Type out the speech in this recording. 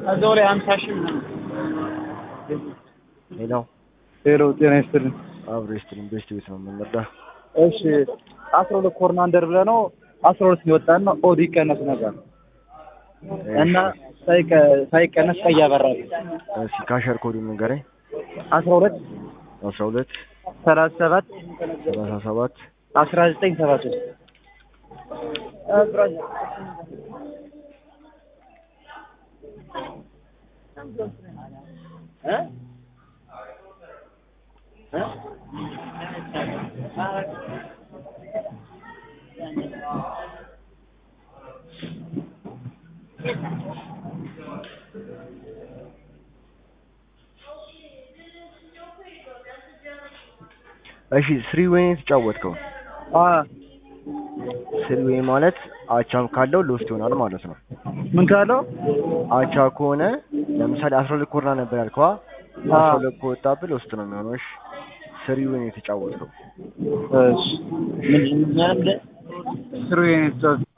እዛው ላይ ሀምሳ ሺህ ምናምን ሄሎ ሄሎ ጤና ይስጥልኝ። አብሮ ይስጥልኝ። ቤስት ቤት ነው የምንመጣ። እሺ አስራ ሁለት ኮርናንደር ብለህ ነው አስራ ሁለት ሊወጣን ነው ኦዲ ቀነስ ነገር እና ሳይቀ- ሳይቀነስ ቀይ ያበራል እሺ ካሸር ኮዱ ንገረኝ። አስራ ሁለት አስራ ሁለት ሰላሳ ሰባት ሰላሳ ሰባት አስራ ዘጠኝ ሰባ ሶስት እሺ ስሪ ዌይ የተጫወትከው ስሪ ዌይ ማለት አቻም ካለው ሎስት ይሆናል ማለት ነው። ምን ካለው አቻ ከሆነ ለምሳሌ አስራ ሁለት ኮርና ነበር ያልከዋ አስራ ሁለት ከወጣብህ ሎስት ነው የሚሆነው። እሺ ስሪ ዌይ የተጫወትከው እሺ ምንድን ነው ስሩ የኔ